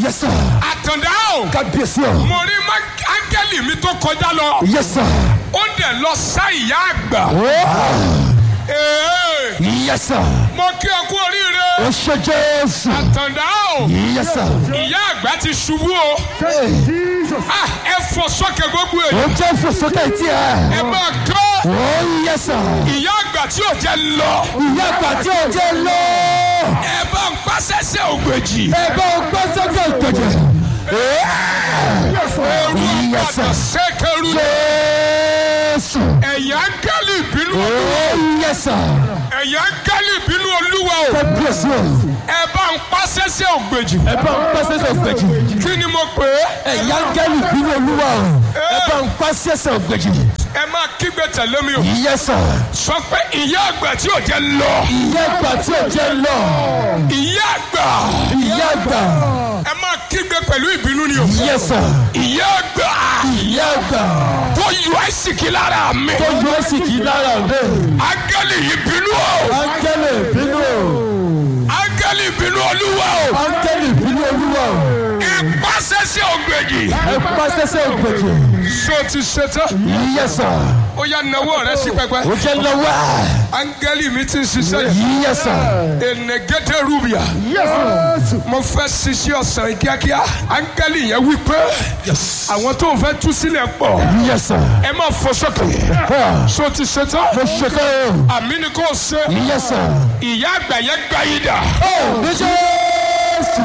Yes, sir. àtàndá o Kábíyèsí o. mo rí má- áńgẹ́lì mi tó kọjá lọ Yes, sir. ó dẹ̀ lọ sá ìyá àgbà Oh. Ee, Yes, sir. mo kí ọ kú oríire Ó ṣe Jésù. àtàndá o Yes, sir. ìyá àgbà ti ṣubú o Ah, ẹ fò sókè gbogbo Ó èyí jẹ́ fòsókè tí ẹ ẹ. máa kọ́ Oh, yes, sir. ìyá àgbà tí ò jẹ́ lọ Ìyá àgbà tí ò jẹ́ lọ. ẹ bá ń pàṣẹṣẹ ògbèjì Ẹ bá o gbọ́ sókè ìpèjì. ooru Yes, sir. àgbàdo ṣẹkẹrù Jésù. ẹ̀yà áńgẹ́lì ìbínú Oh, yes, sir. ẹ̀yà áńgẹ́lì ìbínú olúwa o Kábíyèsí o. ẹ bá ń pàṣẹṣẹ ògbèjì Ẹ bá o gbọ́ sókè ìpèjì. kí ni mo pè é Ẹ̀yà áńgẹ́lì bínú olúwa o. Ẹ bá ń pa sẹ́sẹ̀ ògbèjì. ẹ máa kígbe tẹ̀lé mi o Yes, sir. sọ pé ìyá àgbà tí ò jẹ́ lọ Ìyá àgbà tí ò jẹ́ lọ. ìyá àgbà Ìyá àgbà. ẹ máa kígbe pẹ̀lú ìbínú ni o Yes, sir. ìyá àgbà Ìyá àgbà. tó yọ àìsíkí lára mi Tó yọ ẹ́ sì kí lára rẹ̀. áńgẹ́lì ìbínú o Áńgẹ́lì bínú o. áńgẹ́lì ìbínú olúwa o Áńgẹ́lì bínú olúwa o. ẹ pàṣẹṣẹ ògbèjì Ẹ pa sẹ́sẹ̀ ògbèjì. ṣé o ti ṣetán Yes, sir. ó yá nawọ́ rẹ sí pẹpẹ Ó jẹ́ lọ́wọ́. áńgẹ́lì mi ti ń ṣiṣẹ́ yìí Yes, sir. enegede rubia Yes, sir. mo fẹ́ ṣiṣẹ́ ọ̀sán yìí kíákíá áńgẹ́lì yẹn wí pé àwọn tó ń fẹ́ tú sílẹ̀ pọ̀ Yes, sir. ẹ má fọ sókè Ah, ṣé o ti ṣetán Mo ṣe kọ́ o. àmì ni kò ṣe Yes, sir. ìyá àgbà yẹn gbá yìí dà Ó ní Jésù.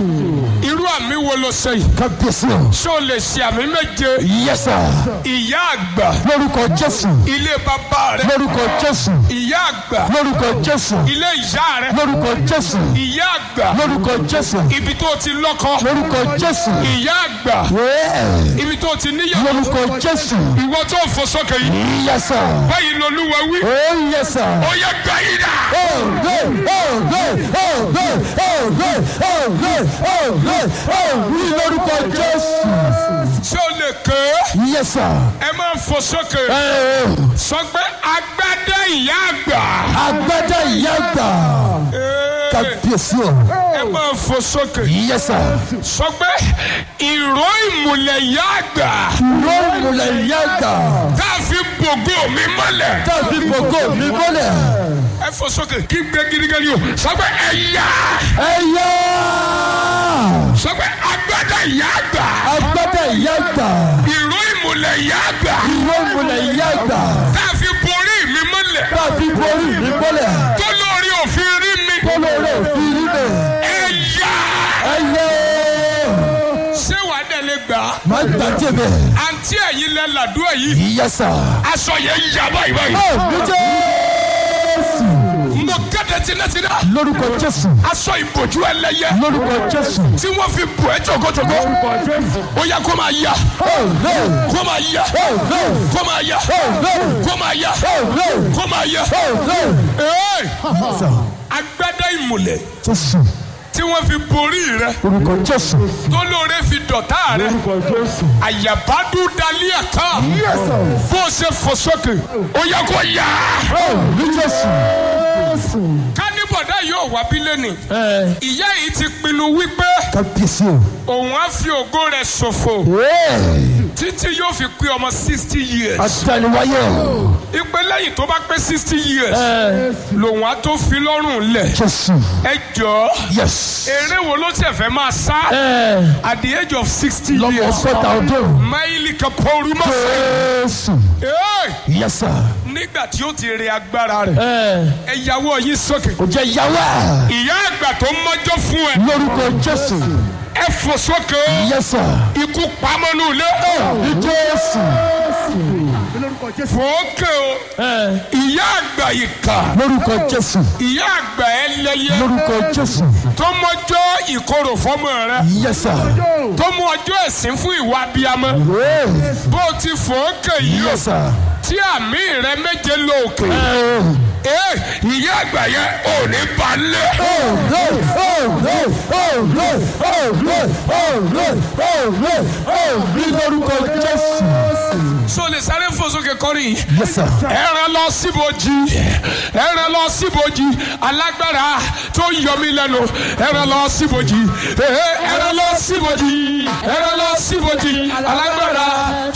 irú àmì wo ló ṣe yìí Kábíyèsí o. ṣé o lè ṣe àmì méje Yes, sir. ìyá àgbà Lórúkọ Jésù. ilé bàbá rẹ Lórúkọ Jésù. ìyá àgbà Lórúkọ Jésù. ilé ìyá rẹ Lórúkọ Jésù. ìyá àgbà Lórúkọ Jésù. ibi tó ti lọ́kọ Lórúkọ Jésù. ìyá àgbà Yeah. ibi tó ti níyàwó Lórúkọ Jésù. ìwọ tó ń fò sókè yìí Yes, sir. báyìí lolúwa wí Oh, yes, sir. ó yẹ gbá yìí dà Oh, good. Oh, good. Oh, good. Oh, good. Oh, good. Oh, good. Oh, ní lórúkọ Jésù. ṣé o lè ké Yes, sir. ẹ máa ń fò sókè Eh, sọ pé agbádá ìyá àgbà Agbádá ìyá àgbà. Ee, Kábíyèsí o. ẹ máa ń fò sókè Yes, sir. sọ pé ìró ìmùlẹ̀ ìyá àgbà Yóò múlẹ̀ ìyá àgbà. tá a fi bògó mi mọ́lẹ̀ Tàbí gbogbo mi mọ́lẹ̀. ẹ fò sókè kí gbé gidigidi o sọ pé ẹ̀yà Ẹyá. sọ pé agbádá ìyá àgbà Agbádá ìyá àgbà. ìró ìmùlẹ̀ ìyá àgbà Yóò múlẹ̀ ìyá àgbà. tá a fi borí mi mọ́lẹ̀ Tàbí borí mi mọ́lẹ̀. tó lórí òfin rí mi Kólóró òfin rí mi. ẹ̀yà Ẹyẹ. ṣé wàá dẹ̀ lè gbà á Má gbàjẹ́ bẹ̀. àǹtí ẹ̀yin lẹ làdúrà yìí Yes, sir. aṣọ yẹn yà báyìí báyìí Ó ní Jésù. mo kéde tinátiná Lórúkọ Jésù. aṣọ ìbòjú ẹlẹ́yẹ Lórúkọ Jésù. tí wọ́n fi bò ẹ́ jòkójòkó ó yẹ kó máa yá Oh, no. kó máa yá Oh, no. kó máa yá Oh, no. kó máa yá Oh, no. kó máa yá Oh, no. Ee, Yes, sir. agbádá ìmùlẹ̀ Jésù. tí wọ́n fi borí rẹ Lórúkọ Jésù. tó lóore fi dọ̀tá rẹ àyàbádú dalí ẹ̀ka Yes, sir. bó o ṣe fò sókè ó yẹ kó yá Oh, ní Jésù. kánibọ̀dá yóò wá bí lẹ́nì ìyá yìí ti pinnu wípé Kábíyèsí o. òun á fi ògo rẹ̀ ṣòfò Hey. títí yóò fi pé ọmọ sixty years Àtàlùwáyé o. ìpè lẹ́yìn tó bá pé sixty years lòun á tó fi lọ́rùn lẹ̀ Jésù. ẹ jọ̀ọ́ Yes. eré wo ló tẹ̀ fẹ́ máa sá at the age of sixty Lọ́mọ years ọgọ́ta ọdún. máìlì kan pọ́ọ́rù mọ́ fẹ́. Jésù. Yes, sir. nígbà tí ó ti rí agbára rẹ̀ ẹ̀yàwó yín sókè Kò jẹ́ yàwá. ìyá àgbà tó mọ́jọ́ fún ẹ Lórúkọ Jésù. ẹ fò sókè Yes, sir. ikú pamọ́nú ilé Ní Jésù. fòókè o ìyá àgbà ìkà Lórúkọ Jésù. ìyá àgbà ẹlẹ́yẹ Lórúkọ Jésù. tó mọ́jọ́ ìkorò fọ́mọ rẹ Yes, sir. tó mú ọjọ́ ẹ̀sìn fún ìwà abiyamọ Hey. bó o ti fòókè yìí o Yes, sir. tí àmì rẹ méje lóòkè Oh. ee ìyá àgbà yẹn ò ní balẹ̀. Oh, no. Oh, no. Oh, no. Oh, no. Oh, no. Oh, no. Oh, ní lórúkọ Jésù. so lè sáré fò sókè kọrin yìí Yes, sir. ẹran lọ síbojì ẹran lọ lọ síbojì alágbára tó yọ mí lẹ́nu ẹran lọ síbojì ẹran lọ síbojì ẹran lọ síbojì alágbára